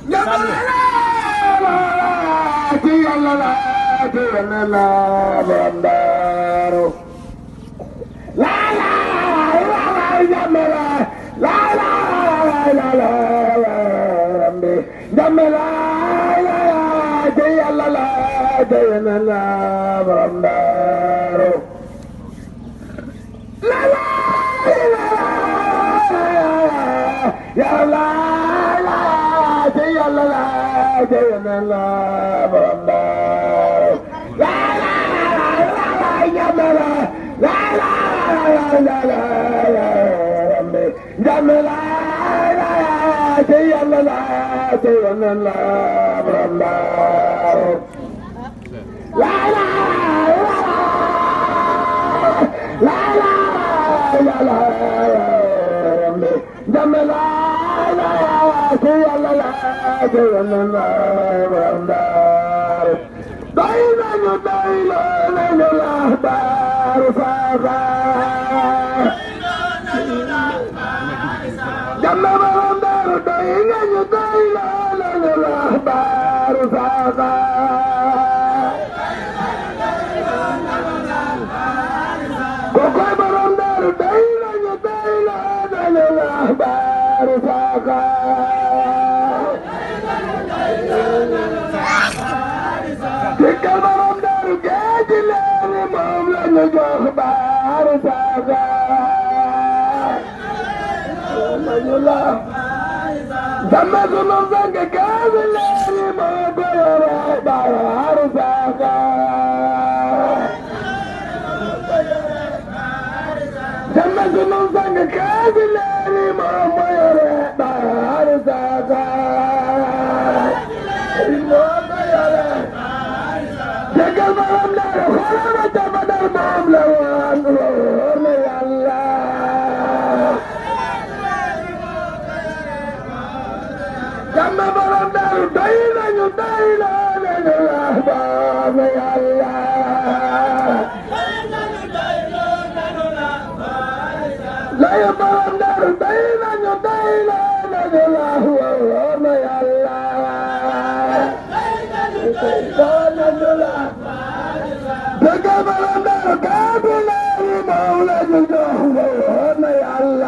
ci yàlla la ci yàlla la borom daaru la la la la jàmm la la la la la borom bi jàmm la la ci yàlla la ci yàlla la borom daaru la la yàlla la ci yàlla la ci yàlla la borom daaru la la la la jàmm la la la la la jàmm la la ci yàlla la ci yàlla la borom daaru la la la la la la jàmm la la ci yàlla la ci yàlla la borom daaru doy nañu doy nañu la daaru faaka jàmm borom daaru doy nañu doy nañu la daaru faaka kokoy borom daaru doy nañu doy nañu la daaru faaka dikkal borom daaru géeji leeni moom la ñu jox baaru faaka nañu la sama sunu sang géeji leeni moo ko yore baaru faaka sama sunu sang géeji leeni moo ko yore baaru faaka moo ko yore Jëgal borom daaru xoolal ca Badar moom la woon wóor na Yàlla. Jàmm borom daaru doy nañu doy nañu wax borom na Yàlla. Layu borom daaru doy nañu doy nañu wax wóor na Yàlla. Dëggal borom daaru kàddu leeri moom la ñu jox wóor na Yàlla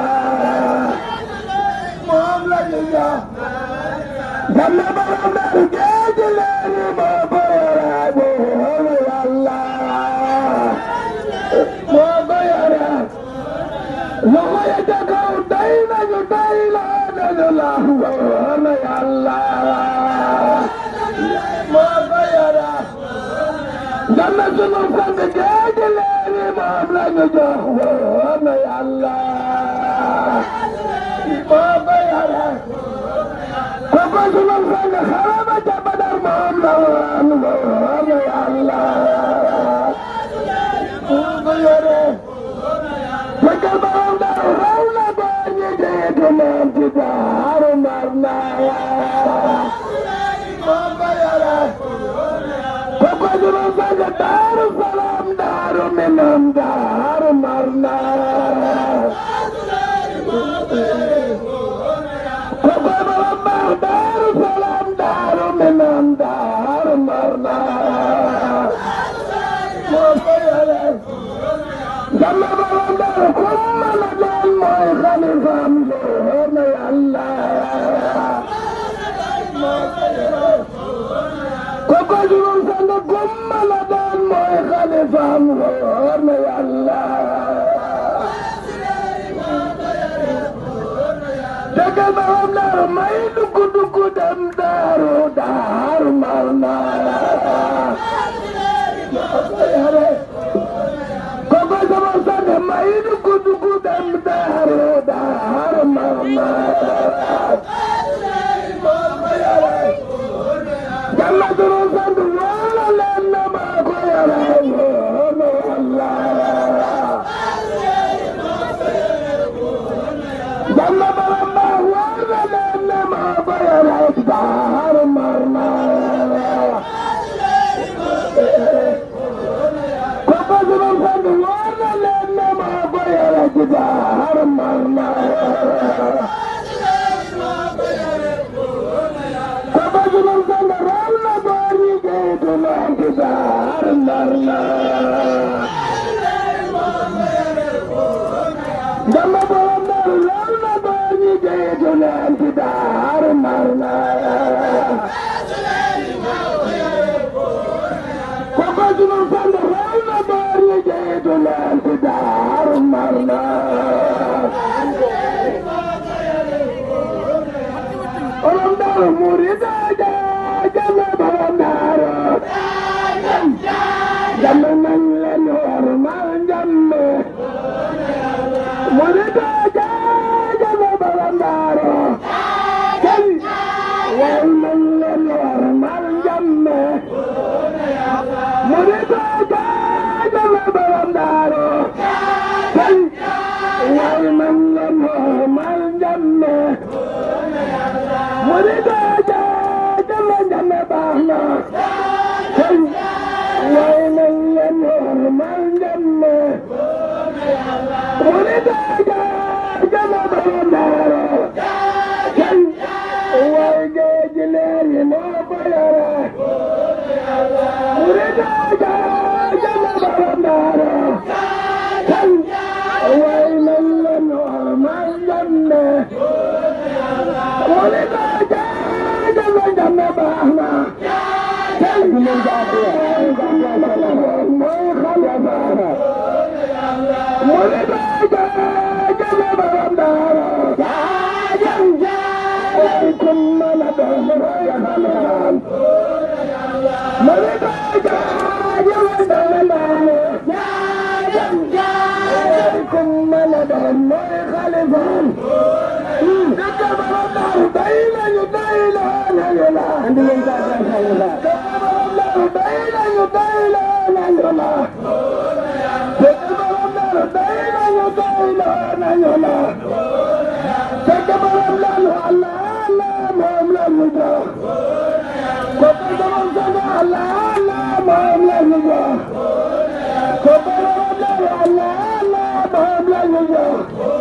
moom la ñu jox jàmm borom daaru géeji leeri moo ko yore wóor na Yàlla moo ko yore loxo ya ca kaw day nañu day la nañu la wóor na Yàlla moo ko yore Dama sunu sang géeji leeri moom la ñu jox wóor na Yàlla moo ko yore kooku sunu sang xaraba ca Badar moom la woon wóor na Yàlla moo ko yore fekkal borom daaru raw na góor ñi jiitu moom ci daaru mar naa moo ko yore kooku sunu sang daaru salaam daaru minam daaru marna kooku borom baax daaru salaam daaru minam daaru marna moo ko yore sama borom daaru ku mën a doon mooy xalifaam wóor na Yàlla moo ko yore kooku sunu sang gumma la doon mooy xalifaam wóor na Yàlla dëggal borom daaru may dugg dugg dem daaru daaru mar naa kooku sama sang may dugg dugg dem daaru daaru mar naa Yàlla sunu sant wala leen na maa ko yore wóor na Yàlla. Yàlla borom baax wala leen na maa daar ndar la dama borom ndar lool na góor ñi jiitu leen ci daar ndar la koko sunu sant lool na góor ñi jiitu leen ci daar ndar la borom ndar murida jaajame borom ndar jàmm nañ leen war mal jàmm murida jaajame borom ndar kenn war nañ leen war mal jàmm murida jaajame borom ndar kenn war nañ leen war mal jàmm murida jaajame jàmm baax na kenn way nañ leen war mal jàmm murida jaajame borom ndar kenn way géej leer yi moo ko yore murida jaajame borom ndar kenn way nañ leen war mal jàmm murida jaajame jàmm baax na kenn mooy xalifa murida jaajame borom ndar jaajam jaajam kum mën a doon mooy xalifa murida jaajame borom ndar jaajam jaajam kum mën a doon mooy xalifa dëkk borom ndar day nañu day la nañu la andi leen sa xalifa dëkk borom ndar day nañu day la nañu la dëkk borom ndar day nañu day la nañu la dëkk borom ndar Allah Allah moom la ñu jox ko borom ndar Allah Allah moom la ñu jox ko borom ndar Allah Allah moom la ñu jox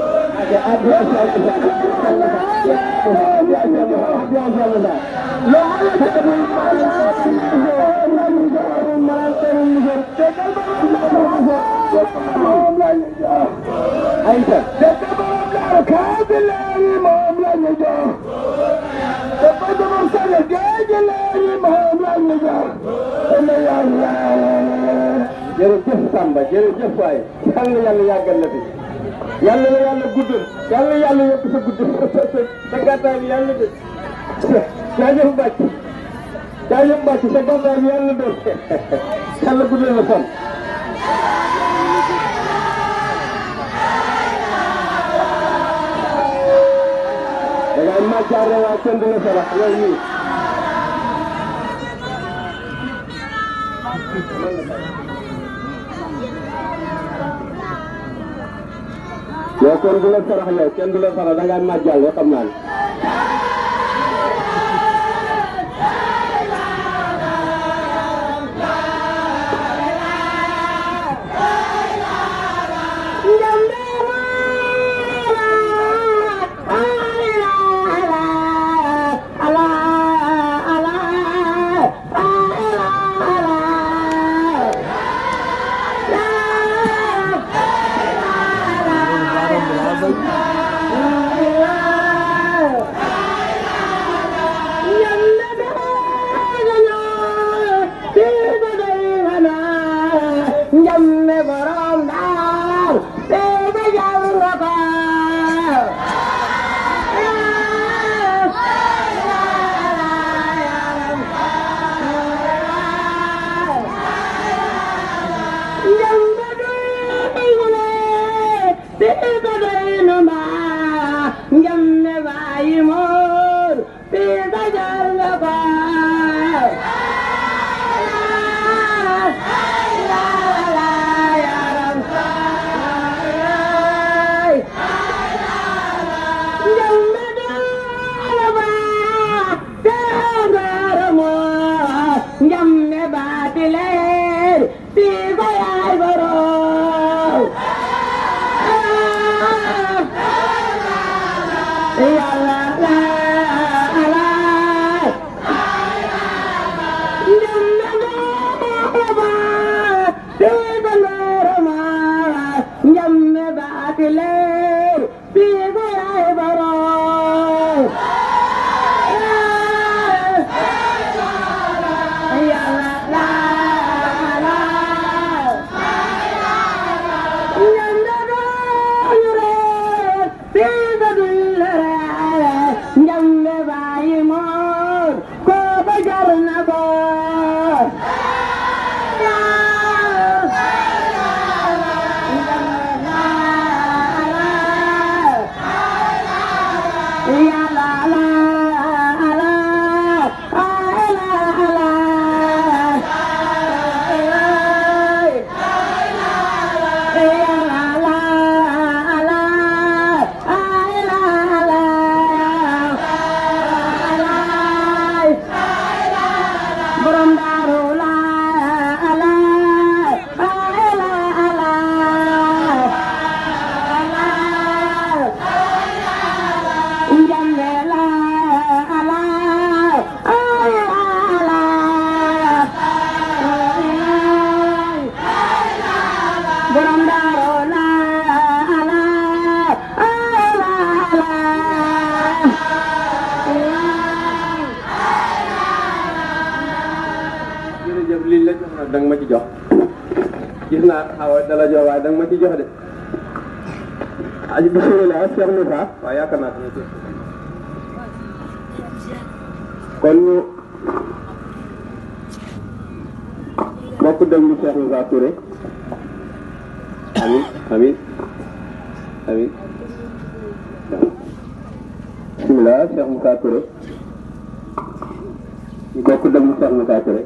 ayta dëkk borom daaru kaabi leeri moom la ñu jox dëkk borom sale géeji leeri moom la ñu jox ene yàlla jërëjëf Samba jërëjëf waay yal na yàlla yàggal la fi yàlla na yàlla guddal yàlla yàlla yokk sa gudd sa gàttaay bi yàlla de jaajëf Mbacke jaajëf Mbacke sa gàttaay bi yàlla de yàlla guddal la fan da ngay màccaare waa kenn du la sarax yow nii yow kenn du la sarax yow kenn du la sarax da ngay màjjal yoo xam naa ne Njamme borom daar, bebe jàng nga ko. Njamme doyule, bebe doylu ma. Njamme bayi mor, bebe jàng nga ko. Njamme baatileer bii ko yaay borom yàlla la la Njamme jërëjëf lii la jox nag da nga ma ci jox gis naa xaw dala jox waaye da nga ma ci jox de aji bisimilah Cheikh Moussa waaw yaakaar naa dina jëf kon ñu bokk déglu Cheikh Moussa Touré amin amin amin bisimilah Cheikh Moussa Touré ñu bokk déglu Cheikh Moussa Touré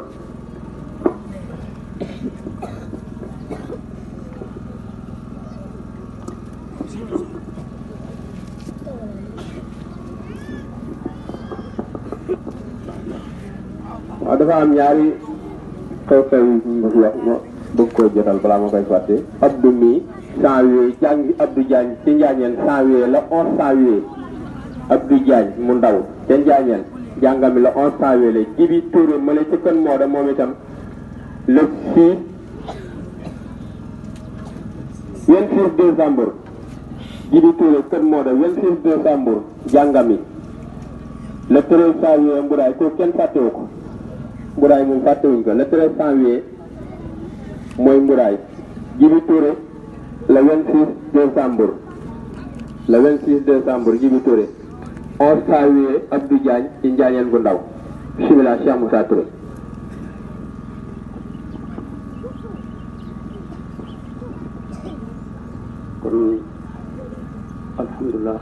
waaw dafa am ñaari xew-xew yu ñu bëgg wax ma bëgg koo jotal balaa ma koy fàtte Abdou mi janvier jàngi Abdou Diagne ci Njaañeen janvier la onze janvier Abdou Diagne mu ndaw ca Njaañeen jàngami la onze janvier la Jibi Touré ma la ci kën moo da moom itam le six vingt six décembre Jibi Touré kën moo da vingt six décembre jàngami le treize janvier mburaay ko kenn fàttewu ko mburaay moom fàttewuñ ko le treize janvier mooy mburaay Jibi Touré le vingt six décembre le vingt six décembre Jibi Touré onze janvier Abdou Diagne ci Njaañeen gu ndaw bismillah Cheikh Moussa Touré kon alhamdulilah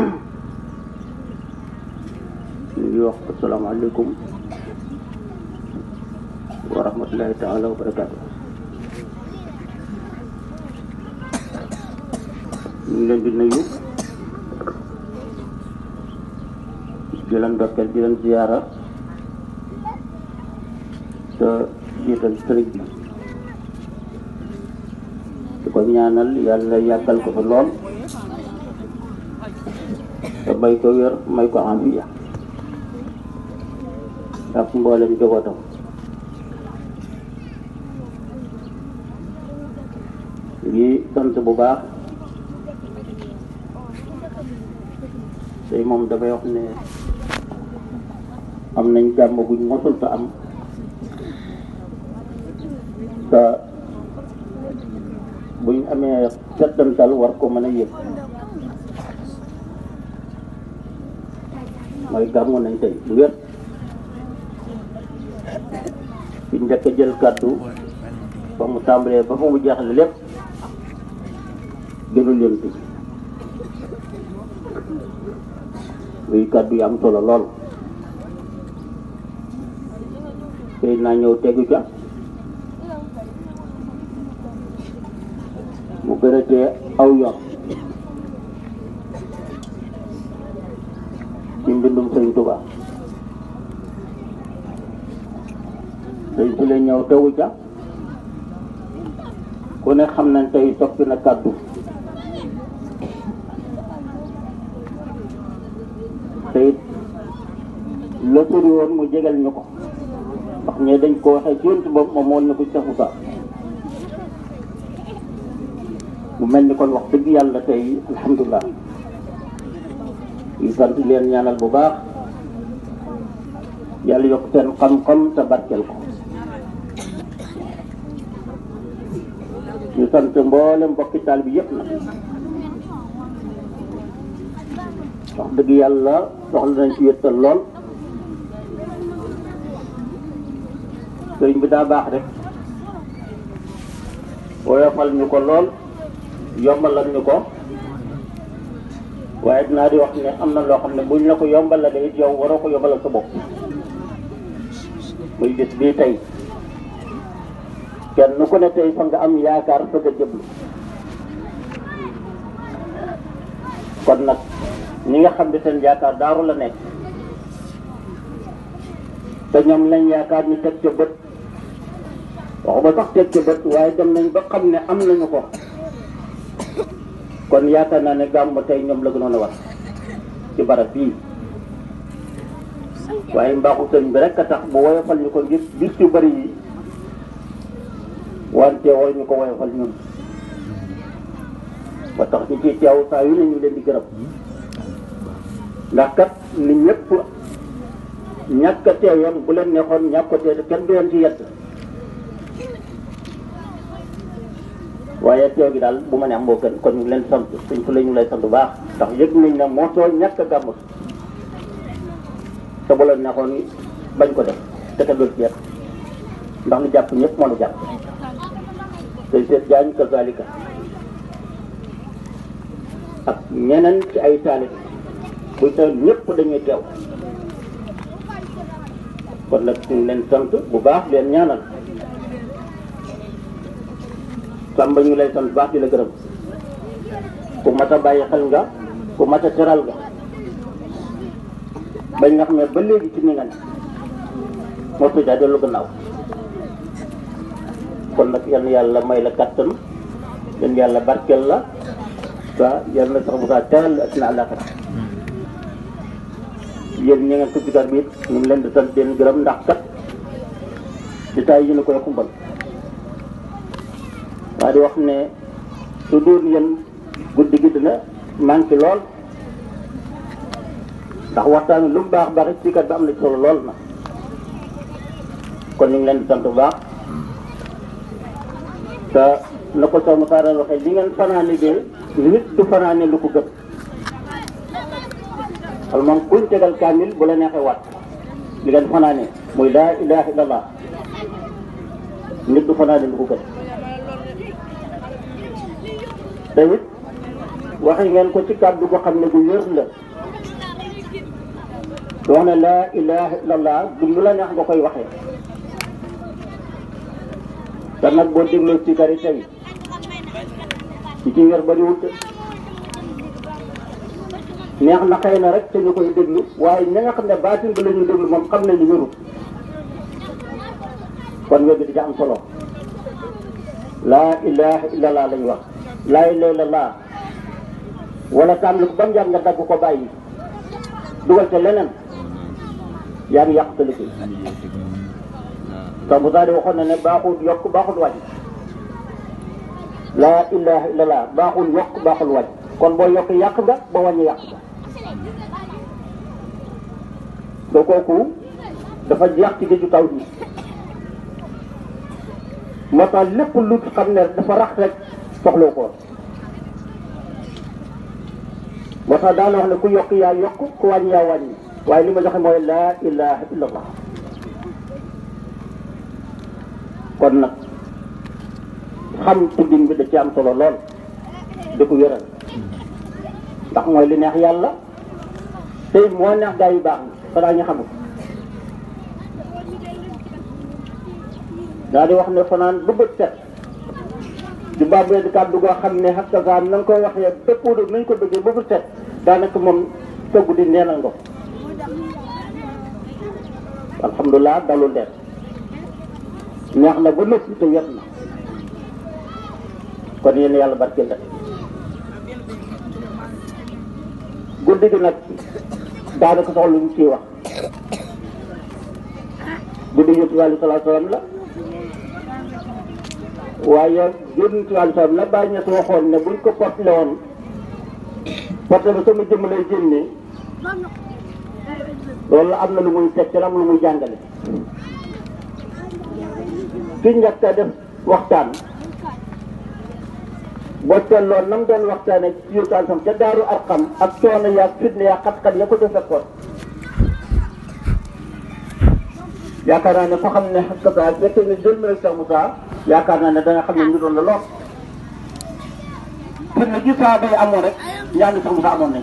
ñu ngi wax asalaamaaleykum wa rahmatullahi taala wa barakaatu ñu ngi leen di nuyu di leen dokkeel di leen ziyaara te jiital sëriñ bi di ko ñaanal yàlla yàggal ko fa lool te may ko wér may ko afiya ak mboolem njabootam ngi sant bu baax tey moom dafay wax ne am nañ jàmm buñ mosul te am te buñ amee settantal war ko mën a yëg mooy gàmmu nañ tey bu wér ci njëkk a jël kàddu ba mu tàmbalee ba fa mu jeexle lépp gënul leen bi muy kàddu yi am solo lool tey naa ñëw tegu ca mu gën a tee aw yoon ci mbindum sëñ Tuba tey si la ñëw tegu ca ku ne xam nañ tey soppi na kàddu te it la sori woon mu jegal ñu ko ndax ñee dañ ko waxee ci yontu boobu moom woon na ko Cheikh Moussa mu mel ni kon wax dëgg yàlla tey alhamdulilah ñu sant leen ñaanal bu baax yàlla yokk seen xam-xam te barkeel ko ñu sant mboolem mbokki taal bi yëpp nag wax dëgg yàlla soxla nañ ci wéttal lool sëriñ bi daa baax rek woyofal ñu ko lool yombalal ñu ko waaye dinaa di wax ne am na loo xam ne buñ la ko yombalalee it yow waroo ko yombalal sa bopp muy bis bii tey kenn ku ne tey fa nga am yaakaar fa nga jëblu kon nag ñi nga xam ne seen yaakaar daaru la nekk te ñoom lañ yaakaar ñu teg ca bët waxuma sax teg ca bët waaye dem nañ ba xam ne am nañu ko kon yaakaar naa ne gàmmu tey ñoom la gënoon a war ci barab bii waaye mbaaxu sëñ bi rek a tax bu woyofal ñu ko ngir bis yu bari yi wante war ñu ko woyofal ñun ba tax ñu ciy teew saa yu ne ñu leen di gërëm ndax kat ni ñëpp ñàkk a teewoon bu leen neexoon ñàkk ko teew kenn du leen ci yedd waaye teew gi daal bu ma ne am moo gën kon ñu ngi leen sant suñ fu la ñu lay sant bu baax ndax yëg nañ ne moo too ñàkk a gàmmu te bu la neexoon bañ ko def te kenn du ci yedd ndax lu jàpp ñëpp moo la jàpp tey seet jaañ kazalika ak ñeneen ci ay taalib buy teew ñëpp dañuy teew kon nag ñu ngi leen sant bu baax leen ñaanal sàmba ñu lay sant baax di la gërëm ku mat a bàyyi xel nga ku mat a teral nga bañ nga xam ne ba léegi ci ni nga ne moo tëjaa dellu gannaaw kon nag yal na yàlla may la kattan yal na yàlla barkeel la waaw yal na sax bu kaa teral la ak na àllaaxira yéen ñi ngeen ko jigaat bi it ñu ngi leen di sant leen gërëm ndax kat détails yi ñu koy xumbal waa di wax ne su dul yéen guddi gi dina manqué lool ndax waxtaan wi lu mu baax baax ci kat bi am na solo lool na kon ñu ngi leen di sant bu baax te na ko soo Moussa waxee li ngeen fanaane de nit du fanaane lu ko gëm wala moom kuñ tegal kaamil bu la neexee waat li ngeen fanaane muy laa ilaha illallah nit du fanaane lu ko gën te it waxe ngeen ko ci kàddu goo xam ne bu wér la du wax ne laa ilaha illallah du lu la neex nga koy waxee te nag boo dégloo ci kari tey ci ci wér bariwul te neex na xëy na rek te ñu koy déglu waaye ña nga xam ne baatin ba la ñuy déglu moom xam nañu wéru kon wér bi di am solo laa ilaha illallah lañ wax laa ilaha illallah wala tàmbali ko ba mu yàgg nga dagg ko bàyyi dugal te leneen yaa ngi yàq sa liggéey te bu daal di waxoon na ne baaxul yokk baaxul wàññi laa ilaha illallah baaxul yokk baaxul wàññi kon boo yokk yàq nga ba wàññi yàq nga te kooku dafa jeex ci géeju taw bi moo tax lépp lu xam ne dafa rax rek soxla ko moo tax daana wax ne ku yokk yaa yokk ku wàññi yaa wàññi waaye li ma joxe mooy laa ilaha illallah kon nag xam tuddin bi da ci am solo lool di ko wéral ndax mooy li neex yàlla tey moo neex gaa yu baax ni xanaa ñu xamul daa di wax ne fanaan bu bët set di bàbbee di kàddu goo xam ne xakkasaan na nga koy waxee dëppoo nañ ko bëggee ba bët set daanaka moom tëggu di neenal nga ko alhamdulilah dalul leen neex na ba noppi te wet na kon yéen yàlla barkeel la guddi gi nag daanaka soxla lu ñu ciy wax guddi yonent bi aleyhi salaatu salaam la waaye yonent bi aleyhi salaam la bàyyi ñett waxoon ne buñ ko portele woon porte ba sama jëmm lay génnee loolu am na lu muy teg ci am lu muy jàngale ki njëkk a def waxtaan boo seetloo nam doon waxtaane ci yurtaan sam ca daaru arqam ak coono yaag fitne yaag xat-xat ya ko ca fekkoon yaakaar naa ne ko xam ne xakkata fekk ne jël na Cheikh Moussa yaakaar naa ne da nga xam ne ñu doon la lool fi ne gi saaba yi amoon rek ñaani Cheikh Moussa amoon nañ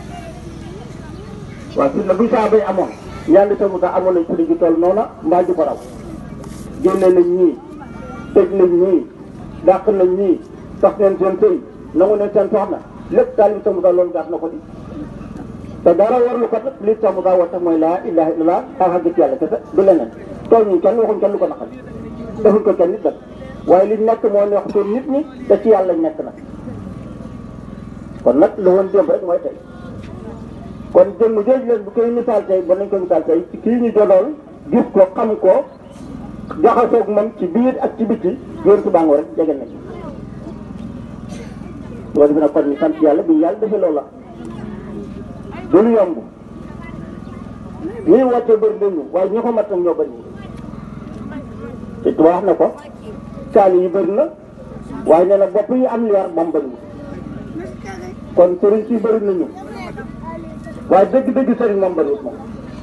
waaw fi ne bu saaba yi amoon ñaani Cheikh Moussa amoon nañ fi gi toll noona mbaa ju ko raw génne nañ ñii tëj nañ ñii dàq nañ ñii sax neen seen sëy nangu neen seen soxna lépp daal li Cheikh Moussa loolu gas na ko di te dara warlu ko nag li Cheikh Moussa woote mooy laa ilaha illallah xaw xagg ci yàlla kese du leneen tooñ ñu kenn waxuñ kenn lu ko naqal defuñ ko kenn nit nag waaye li nekk moo neex toon nit ñi te ci yàlla nekk nag kon nag la woon démb rek mooy tey kon jëmm jooju leen bu koy misaal tey ba nañ ko misaal tey ci kii ñu jodool gis ko xam ko jaxasoog moom ci biir ak ci biti yoon ci bàngoo rek jege nañ loolu bi nag kon ñu sant yàlla bi yàlla defee loolu la du lu yomb ñuy wàcce bëri nañu waaye ñi ko mat nag ñoo bëri te tubaab wax na ko saali yi bëri na waaye nee na bopp yi am leer moom bëriwul kon sëriñ si bëri nañu waaye dëgg-dëgg sëriñ moom bëriwul moom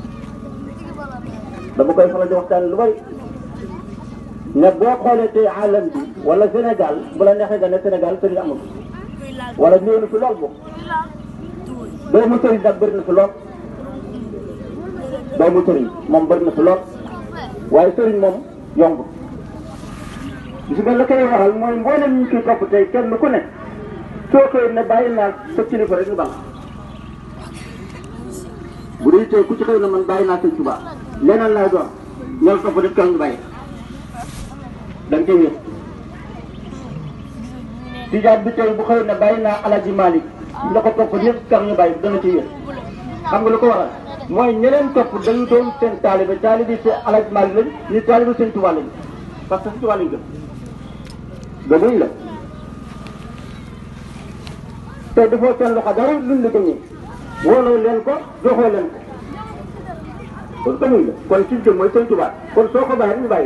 dama koy faral di waxtaan lu bëri ne boo xoolee tey alam bi wala Sénégal bu la neexee nga ne Sénégal sëriñ amul wala ñëw na fi lool boobu doomu sëriñ nag bëri na fi lool doomu sëriñ moom bëri na fi lool waaye sëriñ moom yomb gis nga la koy waral mooy mboolem ñu koy topp tey kenn ku ne soo koy ne bàyyi naa sa kilifa rek ñu baax bu dee tey ku ci xëy na man bàyyi naa sëñ Tuubaa leneen laay doon ñoom topp def kenn ñu bàyyi da nga koy wér tijaan bi tey bu xëy na bàyyi naa Alaji Malick la ko topp ñëpp kenn ñu bàyyi dana ci wér xam nga lu ko waral mooy ñeneen topp dañu doon seen taalibe taalibe si Alaji Malick lañ ñu taalibe sëñ Tuubaa lañ parce que sëñ Tuubaa lañ gëm gëmuñ la te dafoo seen loxo dara luñ la gëmee wóoloo leen ko joxoo leen ko kon gëmuñ la kon ci jëm mooy sëñ Tuubaa kon soo ko bàyyi ñu bàyyi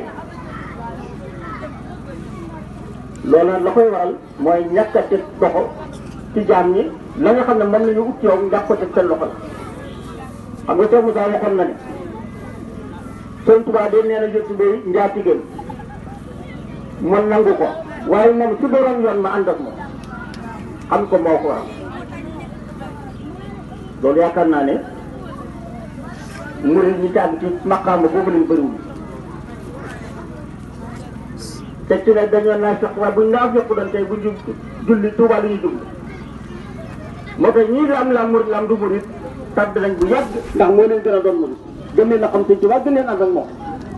loolu la koy waral mooy ñàkk a teg loxo ci jaam ñi la nga xam ne mën nañu ut yow ndax ko teg seen loxo la xam nga Cheikh Moussa waxoon na ne sëñ Tuubaa de nee na jot bay njaatigéen man nangu ko waaye moom su doon yoon ma ànd ak moom xam ko moo ko waral loolu yaakaar naa ne murid ñi tàgg ci maqaama boobu lañ bëriwul te ci ne dañoo naa fekk waaye buñ naa fekk doon tey bu ñu julli Tuubaa la ñuy jublu moo tax ñii di am la murid la am du murid tàbbi nañ bu yàgg ndax moo leen gën a doon murid gën leen a xam sëñ Tuubaa gën leen ànd ak moom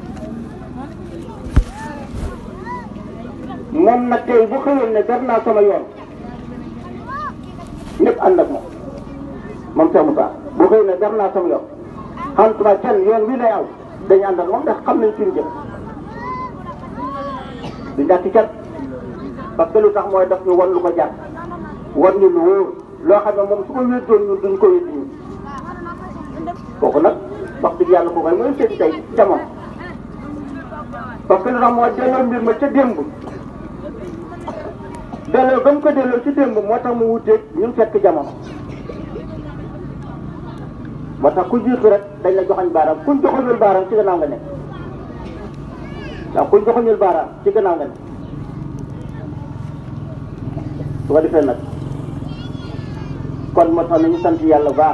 moom nag tey bu xëyoon ne def naa sama yoon ñëpp ànd ak moom moom Cheikh Moussa bu xëyoon ne def naa sama yoon xam tuba kenn yoon wi lay aw dañu ànd ak moom ndax xam nañ suñu jëm du ñàkk cat parce que lu tax mooy daf ñu wan lu ko jàpp wan ñu lu wóor loo xam ne moom su ko wéddoon ñun duñ ko wéddi ñun kooku nag wax dëgg yàlla ko koy mooy seet tey jamono parce que lu tax mooy delloo mbir ma ca démb delloo ba mu ko delloo ci démb moo tax mu wuteeg ñun fekk jamono moo tax ku jiitu rek dañ la joxoñ baaraam kuñ joxoñul baaraam ci gannaaw nga nekk waaw kuñ joxoñul baaraam ci gannaaw nga nekk su ko defee nag kon moo tax nañu sant yàlla baax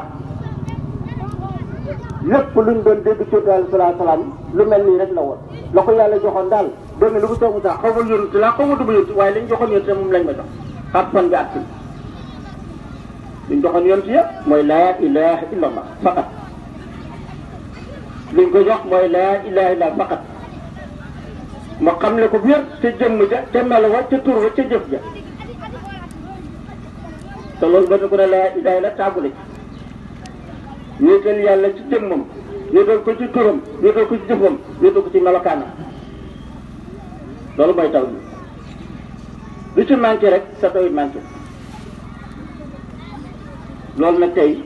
lépp luñ doon dégg ci daal salaa salaam lu mel nii rek la woon la ko yàlla joxoon daal doon na lu ko soog sax xaw ma yónni laa xaw ma dugg yónni waaye liñ joxoon yónni moom lañ ma jox xaat fan bi at si liñ joxoon yónni yëpp mooy laa ilaha illallah faqat liñ ko jox mooy laa ilaha illallah faqat ma xam ne ko biir ca jëmm ja ca melo wa ca tur wa ca jëf ja te loolu ba ko ne laa ilaha illa tàggu la ci wéetal yàlla ci jëmmam wéetal ko ci turam wéetal ko ci jëfam wéetal ko ci melokaanam loolu mooy taw bi lu ci manqué rek sa taw it manqué loolu nag tey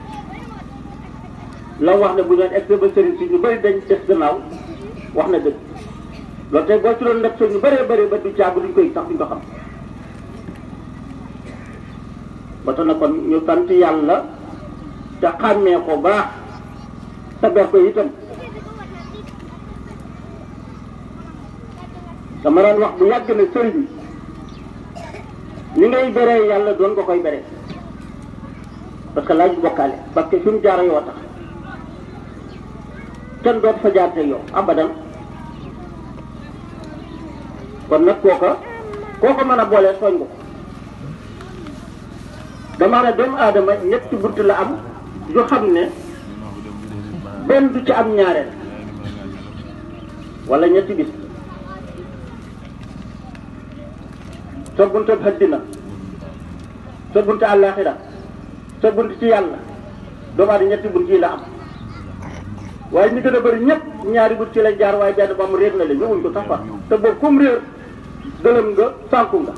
la wax ne bu ñu egg ba sëriñ si ñu bëri dañ des gannaaw wax na dëgg loolu tey boo ci doon def ñu bëree bëri ba du caabu duñ koy sax duñ ko xam ba tax na kon ñu sant yàlla te xàmmee ko baax te ber ko itam dama daan wax bu yàgg ne sëriñ bi ni ngay beree yàlla doon nga koy beree parce que laaj bokkaale parce que fi mu jaar yoo tax kenn doot fa jaar te yow abadan kon nag kooka kooka mën a boolee tooñ nga ko dama ne doomu aadama ñetti bunt la am yu xam ne benn du ci am ñaareel wala ñetti bis sa buntu àddina sa buntu àllaaxira sa buntu ci yàlla doomu aadama ñetti bunt yi la am waaye ñi gën a bëri ñëpp ñaari bunt ci lañ jaar waaye benn ba mu réer na la ñëwuñ ko sax fa te boobu comme réer gëlëm nga sànku nga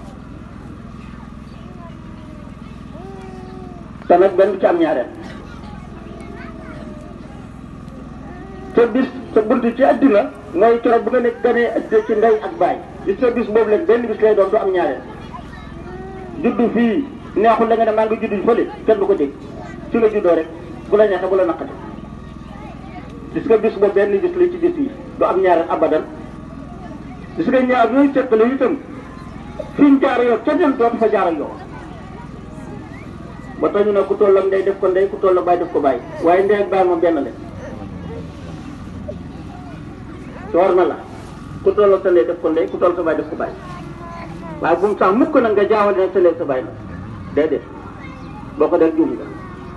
te nag benn du ci am ñaareel sa bis sa bunt ci àddina mooy keroog bu nga nekk ganee addina ci ndey ak baay bis sa bis boobu leen benn bis lay doon du am ñaareel juddu fii neexul la nga ne maa ngi juddu fële kenn du ko dégg ci la juddoo rek bu la neexee bu la naqate gis nga bis ba benn bis la ci bis yi du am ñaareel abadan gis nga ñaar yooyu seqale itam fi ñu jaar yow ca dem dootu fa jaar ak yow ba tax ñu ne ku toll ak ndey def ko ndey ku toll ak baay def ko baay waaye ndey ak baay moom benn la soor na la ku toll ak sa ndey def ko ndey ku toll sa baay def ko baay waaye bu mu sax mukk nag nga jaawale nag sa ndey sa baay nag déedéet boo ko def juum nga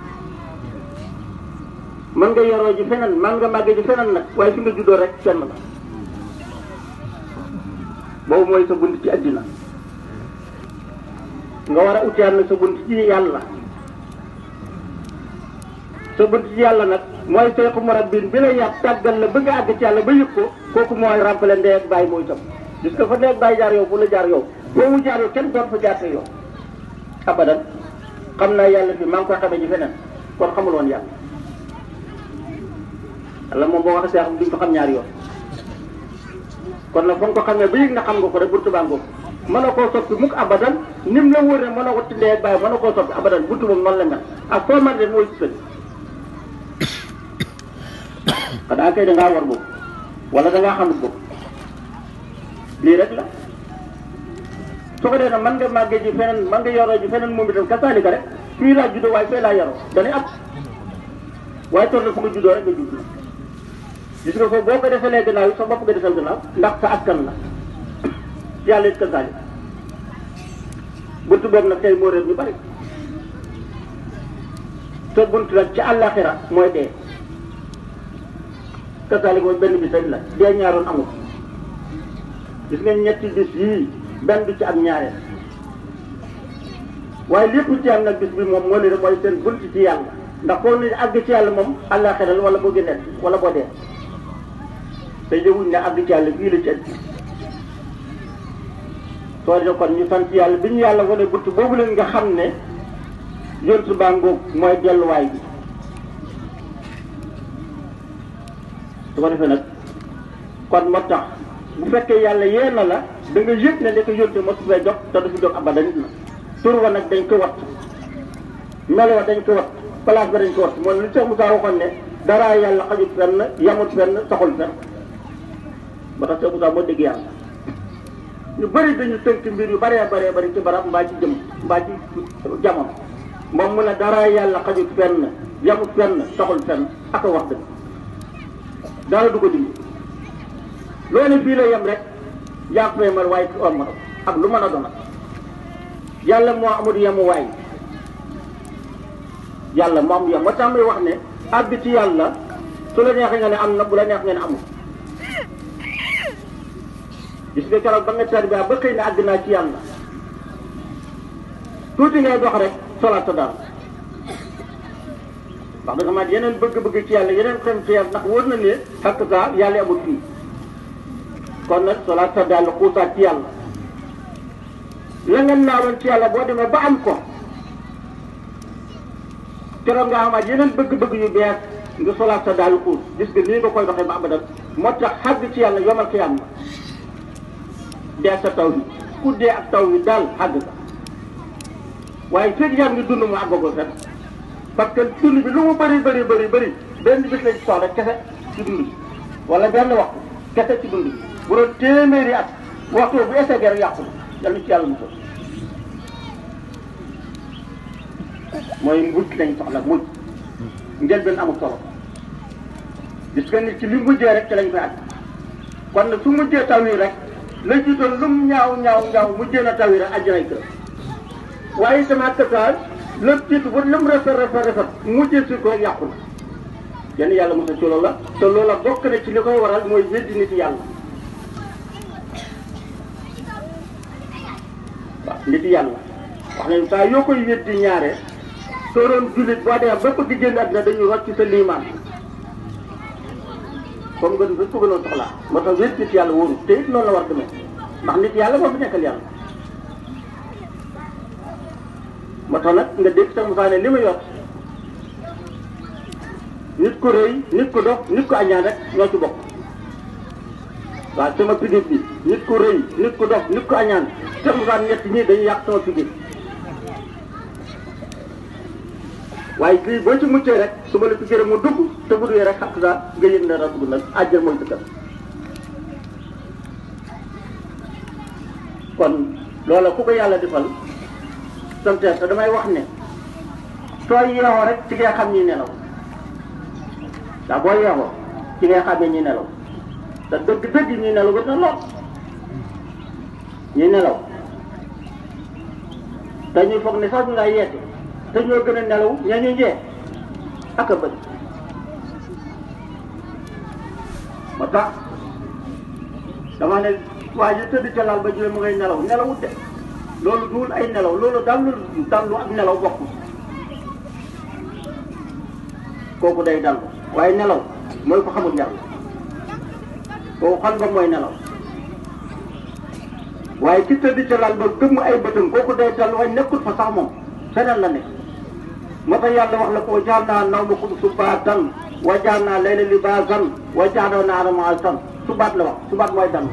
man nga yoroo ji feneen man nga màggee ji feneen nag waaye fi nga juddoo rek fenn la boobu mooy sa bunt ci àddina nga war a utiwaat nag sa bunt ci yàlla sa bunt ci yàlla nag mooy seexu murabbin bi la yàpp tàggal la bëgg a àgg ci yàlla ba yëg ko kooku mooy remplir ndey ak bàyyi mooy tam gis nga fa ndey ak bàyyi jaar yow fu la jaar yow boo mu jaar yow kenn doon fa jaarte yow abadan xam naa yàlla fi maa ngi koy xamee ji feneen kon xamul woon yàlla yàlla moom boo waxee seexam duñ ko xam ñaari yoon kon nag fa nga ko xamee ba yëg na xam nga ko rek buntu baa ngoog mën na koo soppi mukk abadan nim la wóor ne mën na ko tindee ak bàyyi mën na koo soppi abadan buntu moom noonu la mel ak foo man de mooy ci sëñ xanaa kay da ngaa war boobu wala da ngaa xamut boobu lii rek la su ko dee nag man nga màggee ji feneen man nga yoroo ji feneen moom itam kasaalika rek fii laa juddoo waaye fee laa yaroo dañuy ab waaye toll na fu nga juddoo rek nga judd gis nga ko boo ko defalee gannaaw yi sa bopp nga defal gannaaw ndax sa askan la yàlla it kasaalik buntu boobu nag tey moo réer ñu bari te buntu nag ci àllaaxira mooy dee kasaalik mooy benn bis rek la dee ñaaroon amul gis nga ñetti bis yii benn du ci am ñaareel waaye lépp ci am nag bis bi moom moo leen mooy seen bunt ci yàlla ndax foo ne àgg ci yàlla moom àllaaxira la wala boo génnee wala boo dee te yëguñ ne àgg ci yàlla fii la ci ëtt soo de kon ñu sant yàlla bi ñu yàlla wane bunt boobu leen nga xam ne yoon su baa ngoog mooy delluwaay bi su ko defee nag kon moo tax bu fekkee yàlla yee na la da nga yëg ne li ko yónte mosu fee jox te du fi jox abadan nit la tur wa nag dañ ko wat melo wa dañ ko wat place ba dañ ko wat mooy li Cheikh Moussa waxoon ne dara yàlla xajut fenn yamut fenn saxul fenn ba tax Cheikh Moussa moo dégg yàlla ñu bëri dañu tënk mbir yu bëree bëree bëri ci barab mbaa ci jëm mbaa ci jamono moom mu ne dara yàlla xajut fenn yamut fenn saxul fenn ak a wax dëgg dara du ko dindi loolu fii la yem rek jàpp mal waaye ci om ak lu mën a doon yàlla moo amul yemu waay yàlla moo amul yem moo tax muy wax ne àgg ci yàlla su la neexee nga ne am na bu la neex nga ne amul gis nga keroog ba nga tarbiya ba xëy na àgg naa ci yàlla tuuti ngay dox rek solaat sa dara wax dëgg man yeneen bëgg-bëgg ci yàlla yeneen xem ci yàlla ndax wóor na ne xakk saa yàlla amul fii kon nag solaat sa dàll xuusaat ci yàlla la ngeen naawoon ci yàlla boo demee ba am ko keroog nga amaat yeneen bëgg-bëgg yu bees nga solaat sa dàll xuus gis nga nii nga koy doxee ba abadan moo tax xàgg ci yàlla yomal xiyam la dee sa taw bi ku dee ak taw bi daal xàgg ka waaye fekk yaa ngi dund mu àggagul fen parce que dund bi lu mu bëri bëri bëri bëri benn bis lañ soxla kese ci dund bi wala benn waxtu kese ci dund bi bu doon téeméeri at waxtu bu essayé rek yàqu na yàlla ci yàlla musal mooy mujj lañ soxla mujj njëlbeen amul solo gis nga nit ci li mujjee rek ci lañ koy àgg kon nag su mujjee taw yi rek la jiitoon lum ñaaw ñaaw ñaaw mujjee na taw yi rek àjjanay kër waaye itam ak taal lépp jiitu ba lum rafet rafet rafet mujjee si ko yàqu na yenn yàlla mosal ci loolu la te loolu la bokk na ci li koy waral mooy weddi nit yàlla waaw nit yàlla wax nañu saa yoo koy weddi ñaare soo doon jullit boo demee ba ko di génn àddina dañuy rocc sa liimaan comme nga dañ ko gënoon soxlaa moo tax wéet nit yàlla wóoru te it noonu la war demee ndax nit yàlla moo fi nekkal yàlla moo tax nag nga dégg sax Moussa ne li ma yor nit ko rëy nit ko dox nit ko añaan rek ñoo ci bokk waaw sama pigit bi nit ko rëy nit ko dox nit ko añaan sax Moussa ñett ñii dañuy yàq sama pigit waaye lii boo ci muccee rek su ma la fi gërëm mu dugg te bu duggee rek xam nga nga yëg ne dugg nag àjjal mooy dëkkam kon loola ku ko yàlla defal sant te damay wax ne soo yeewoo rek ci ngay xam ñi nelaw ndax boo yeewoo ci ngay xamee ñi nelaw te dëgg-dëgg ñi nelaw ba na lool ñi nelaw te ñuy foog ne sax ñu nga yeete te ñoo gën a nelaw ña ñu njee ak a bëri moo tax dama ne waa ji tëdd ca laal ba jëlee mu ngay nelaw nelawut de loolu duul ay nelaw loolu dallu dallu ak nelaw bokkul kooku day dallu waaye nelaw mooy ko xamul yàlla kooku xam nga mooy nelaw waaye ki tëdd ca laal ba gëmm ay bëtam kooku day dallu waaye nekkul fa sax moom feneen la nekk moo tax yàlla wax la ko wa jaal naa nawmakum subaatan wa jaal naa layla libaasan wa jaal naa nahaara ma'ashan subaat la wax subaat mooy dallu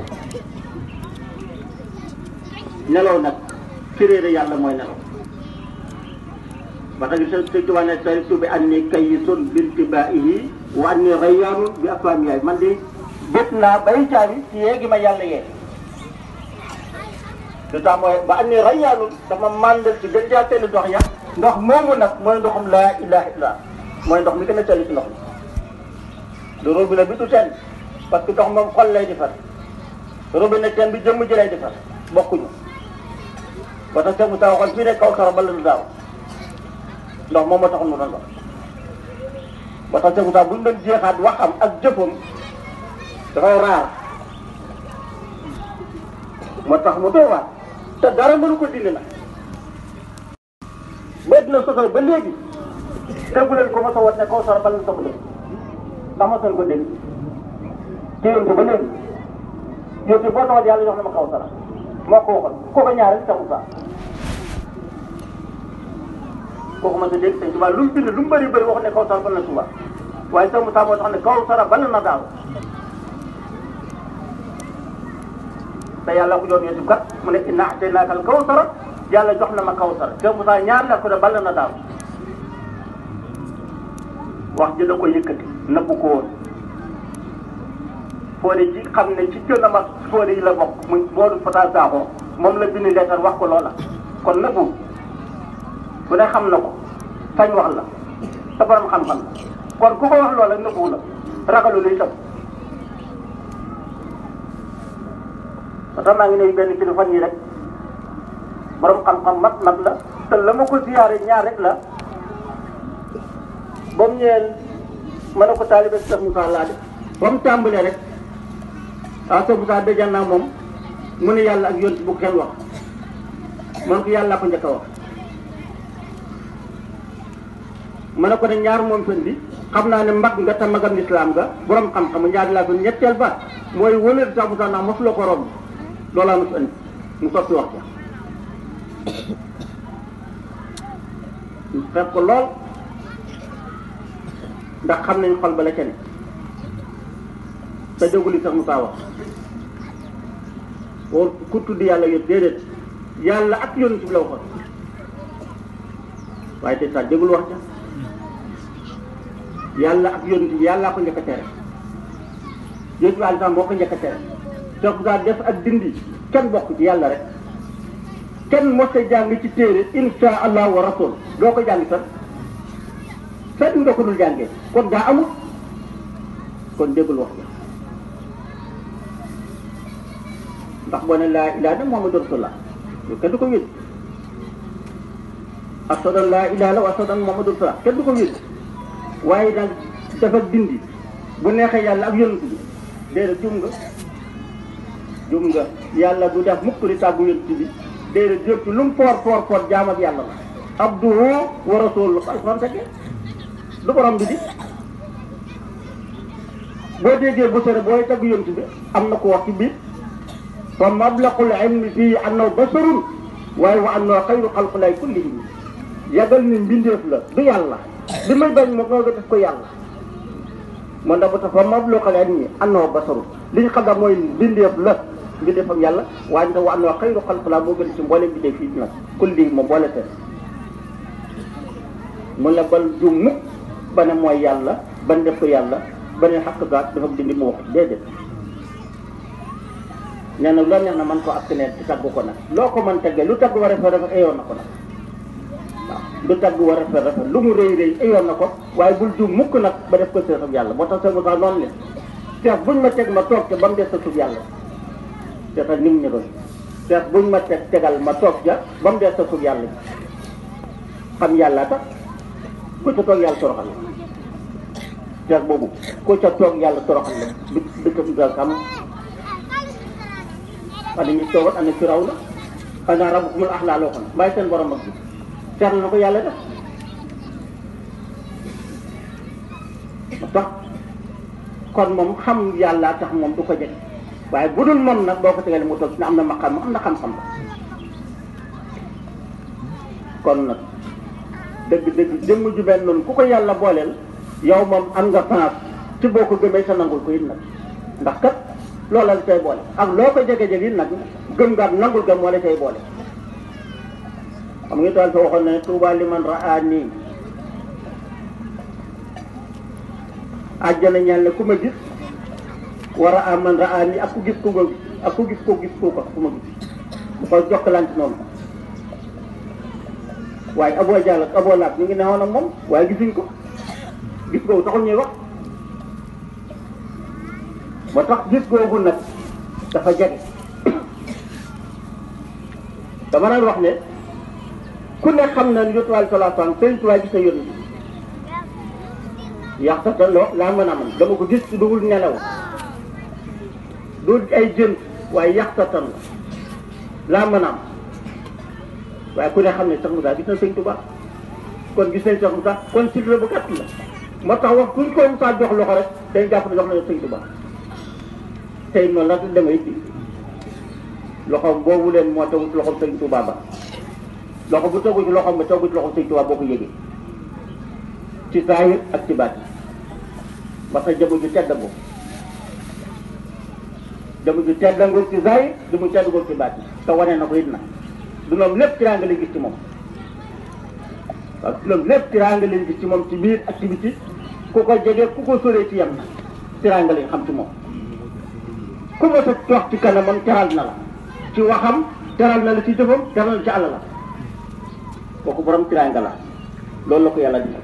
nelaw nag ci réere yàlla mooy nelaw ba tax sa sëñ Tuubaa ne taritu bi anni kayyisun bintibaa'ihi wa anni rayyaanun bi afhaami yaay man de bét naa bay caabi ci yeegi ma yàlla yee lu tax mooy ba anni rayyaanun dama màndal ci gën jaa teel dox ya ndox moomu nag mooy ndoxum laa ilaha illa mooy ndox mi gën a teel ci ndox mi lu robinet bi du teen parce que ndox moom xol lay defar robinet teen bi jëmm ji lay defar bokkuñu ba tax Seydou Moussa waxoon fii ne kaw sara bala du daaw ndox moom moo taxoon mu doon dox ba tax Seydou Moussa bu ñu doon jeexaat waxam ak jëfam dafay raar moo tax mu doy waar te dara mënu ko dindi nag ba dina sosal ba léegi tegu leen ko mos a wat ne kaw sara bala du dox léegi ndax mos ko dégg téyoon ko ba léegi yow ci boo taxaw yàlla jox na ma kaw sara moo ko waxoon kooku ñaareel Seydou Moussa kooku man de dégg sëñ Tuba lu mu bind lu mu bëri bëri wax ne kaw sara bal na Tuba waaye Seydou Moussa moo tax ne kaw sara bal na daaw te yàlla ko jox Yusuf kat mu ne inna a'taynaaka al kawsara yàlla jox na ma kawsara Seydou Moussa ñaar la ko ne bal na daaw wax ji da ko yëkkati nëbbu ko woon Fodé ji xam ne ci gën a mag Fodé yi la bokk muy Modou Fata Sakho moom la bind leetar wax ko loola kon nëbbu ku ne xam na ko sañ wax la sa borom xam-xam la kon ku ko wax loola nëbbu la ragalu luy tam ba tax maa ngi ne benn kilifa fan yi rek borom xam-xam mat mat la te la ma ko ziyaare ñaar rek la ba mu ñëwee ma ne ko taalibe Cheikh Moussa laa def ba mu tàmbalee rek ah Cheikh Moussa dëjaan naa moom mu ne yàlla ak yonent bu kenn wax man ko yàlla ko njëkk a wax ma ne ko ne ñaar moom fen bi xam naa ne mag nga te magam lislaam nga borom xam-xam ñaar laa fen ñetteel ba mooy wëlër Cheikh Moussa ndax mosuloo ko romb loolaa mos andi mu soppi wax ja fekk ko lool ndax xam nañ xol ba la ca ne te déggu li sax Moussa wax woo ku tudd yàlla yëpp déedéet yàlla ak yonent bi la waxoon waaye te sax déggul wax ja yàlla ak yonent bi yàllaa ko njëkk a tere yonent bi alisa moo ko njëkk a tere Cheikh Moussa def ak dindi kenn bokk ci yàlla rek kenn mos a jàng ci téere insha allah wa rasul doo ko jàng sax sax nga ko dul jàngee kon daa amul kon déggul wax ndax boo ne laa ilaaha illallah Muhammadu rasulullah yow kenn du ko wéet ashhadu an laa ilaaha illallah wa ashhadu anna Muhammadu rasulullah kenn du ko wéet waaye nag dafa dindi bu neexee yàlla ak yonent bi déedéet jum nga jum nga yàlla du def mukk di tàggu yonent bi déedéet jëm ci lu mu foor foor foor jaam ak yàlla la abduhu wa rasuluhu alxuraan fekkee du borom bi di boo déggee bu sore booy tagg yonent bi am na ko wax ci biir fa mablaqul ilmi fii annahu basarun waaye wa annahu xayru xalqulaay kullihim yàggal ni mbindeef la du yàlla li may bañ moo ko def ko yàlla man da ba tax fa mablaqul ilmi annahu basarun li ñu xam daal mooy mbindeef la mbindeef ak yàlla waaye nag wa annahu xayru xalqulaay moo gën ci mboolem mbindeef fii nag kullihim ma boole seen mun la bal jum mukk ba ne mooy yàlla ba ne def ko yàlla ba ne xaq gaat dafa dindi mu wax déedéet nee na loo neex na man ko askanee ci tagg ko nag loo ko mën teggee lu tagg war a rafet rafet ayoon na ko nag waaw lu tagg war a rafet rafet lu mu rëy rëy ayoon na ko waaye bul jum mukk nag ba def ko seex ak yàlla moo tax seen sax noonu leen seex buñ ma teg ma toog ca ba mu des sa suuf yàlla seetal ni mu ñu doon seex buñ ma teg tegal ma toog ca ba mu des sa suuf yàlla xam yàlla tax ku ca toog yàlla toroxal la seex boobu ku ca toog yàlla toroxal la du dëkkam ga xam wala ñu toogoon am na firaw la xanaa rabbukumul a'laa loo xam ne bàyyi seen borom ak bi seet na ko yàlla def moo tax kon moom xam yàlla tax moom du ko jeg waaye bu dul moom nag boo ko tegalee mu toog ne am na maqam am na xam-xam la kon nag dëgg dëgg jëmm ju mel noonu ku ko yàlla booleel yow moom am nga chance ci boo ko gëmee sa nangul ko it nag ndax kat loola la cay boole ak loo ko jege-jege it nag gëm nga am nangul gëm moo la cay boole xam nga daal fa waxoon ne tuuba li man raa nii àjjana ñaan ne ku ma gis war a am man raa nii ak ku gis ku ko ak ku gis ko gis ko ko ku ma gis bu ko jokkalante noonu waaye aboo jàll ak aboo laab ñu ngi newoon ak moom waaye gisuñ ko gis googu taxul ñuy wax ba tax gis googu nag dafa jege dama daan wax ne ku ne xam na yonent bi sallallahu alayhi wasallam sëriñ Tuubaa gis na yonent bi yàq sa tan loo laa mën a man dama ko gis ci dugul nelaw du ay jën waaye yàq sa tan la laa mën a am waaye ku ne xam ne Cheikh Moussa gis na sëñ Tuubaa kon gis nañ Cheikh Moussa kon cycle bu gàtt la moo tax wax kuñ ko Moussa jox loxo rek day jàpp ne jox nañu sëñ Tuubaa tey noonu la demee ci loxoom boobu leen moo tegu ci loxoom sëñ Tuubaa ba loxo bu tegu ci loxoom ba tegu ci loxoom sëñ Tuubaa boo ko yëgee ci saahir ak ci baat ba sa jëmu ju tedd boobu jëmu ju tedd ngul ci saahir du mu tedd ngul ci baat te wane na ko it nag du moom lépp tiraanga lañ gis ci moom waaw loolu lépp tiraanga lañ gis ci moom ci biir ak ci biti ku ko jege ku ko soree ci yem na tiraanga lañ xam ci moom ku ma sa toog ci kanamam teral na la ci waxam teral na la ci jëfam teral na la ci àll la kooku borom tiraanga la loolu la ko yàlla defal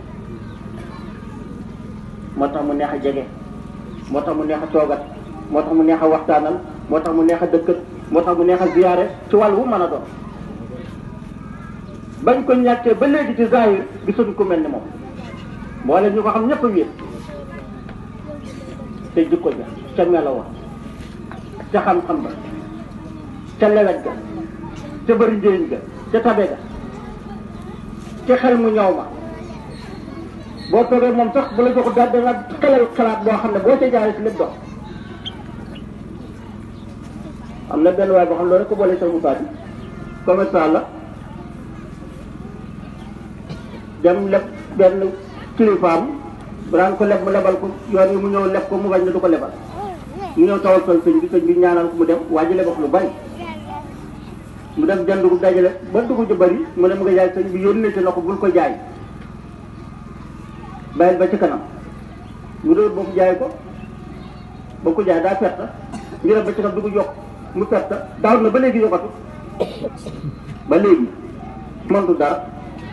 moo tax mu neex a jege moo tax mu neex a toogat moo tax mu neex a waxtaanal moo tax mu neex a dëkkat moo tax mu neex a ziyaare ci wàll wu mën a doon bañ ko ñàkkee ba léegi ci zahir gisuñ ku mel ni moom mboole ñu ko xam ñëpp a wéet te jikko ja ca melo wa ca xam-xam ba ca lewet ga ca bëri njëriñ ga ca tabe ga ca xel mu ñaw ma boo toogee moom sax bu la jox daal dana xelal xalaat boo xam ne boo ca jaaree si lépp dox am na benn waay boo xam ne loolu rek ko boole sa musaat yi commerçant la dem leb benn kilifaam bu daan ko leb mu lebal ko yoon yi mu ñëw leb ko mu bañ ne du ko lebal mu ñëw tawal sol sëñ bi sëñ bi ñaanal ko mu dem waa ji lebal lu bari mu dem jënd ko dajale ba dugg ju bari mu ne mu nga jaay sëñ bi yónnee na ko bul ko jaay bàyyil ba ci kanam mu doon boobu jaay ko ba ko jaay daa perte ñu dem ba ci xam dugg yokk mu perte daaw na ba léegi yokkatu ba léegi mëntu dara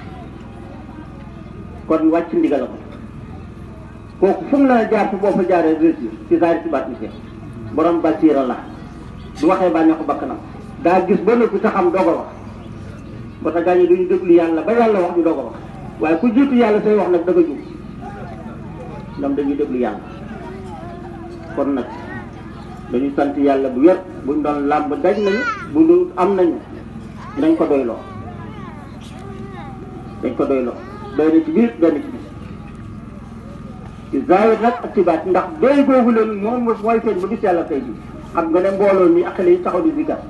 kon wàcc ndigal ko kooku fu mu la jaar fi boo fa jaaree réussir ci zaari ci baat ni borom basiira la du waxee bànneexu bakkanam daa gis ba noppi ta xam doog a wax ba tax gaa ñi duñu déglu yàlla ba yàlla wax ñu doog a wax waaye ku jiitu yàlla say wax nag da nga jub ñoom dañuy déglu yàlla kon nag dañuy sant yàlla bu wér buñ doon làmb daj nañu bu ñu am nañu dañ ko doyloo dañ ko doyloo doy na ci biir doy na ci biir ci zaahir nag ak ci baat ndax doy googu leen moom mooy feeñ ba gis yàlla tey bi xam nga ne mbooloo mi ak xale yi taxaw di zikar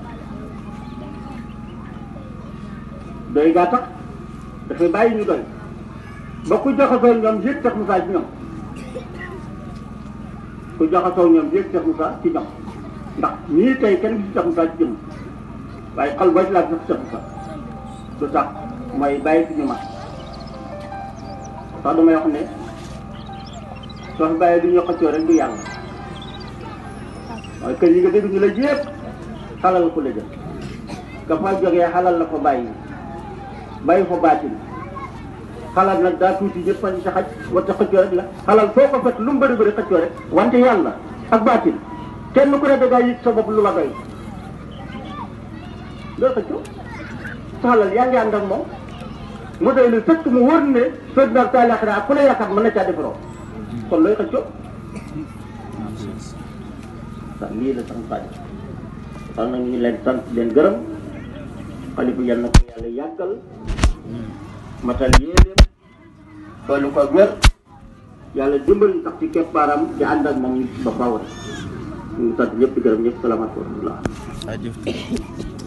doy gaa tax dafay bàyyi ñu doy ba ku jaxasoo ñoom yëg Cheikh Moussa ci ñoom ku jaxasoo ñoom yëg Cheikh Moussa ci ñoom ndax ñii tey kenn gis Cheikh Moussa ci jëm waaye xal ba ci laa gis Cheikh Moussa lu tax mooy bàyyi fi ñu mat sax damay wax ne soo fi bàyyee du ñu xëccoo rek du yàlla waaye kër yi nga dégg ñu la yëpp xalal ko la jël ka fa jógee xalal la ko bàyyi bàyyi fa baatin xalal nag daa tuuti ñëpp a sa xaj wata xëccoo rek la xalal foo ko fekk lu mu bëri bëri xëccoo rek wante yàlla ak baatin kenn ku ne da ngaa yëg sa bopp lu la doy loolu xëccoo sa xalal yaa ngi ànd ak moom mu doy lu fekk mu wóor ne soo dina taalaaxira ak ku la yaakaar mën na caa defaroo kon looy xëccoo waaw lii la sax Sadio kon nag ñu leen sant leen gërëm xalifa yal na ko yàlla yàggal matal yéenéem doolu ko wér yàlla dimbali sax ci keppaaram di ànd ak moom ba faaw rek ñu ngi sant ñëpp di gërëm ñëpp salaamaaleykum wa rahmatullah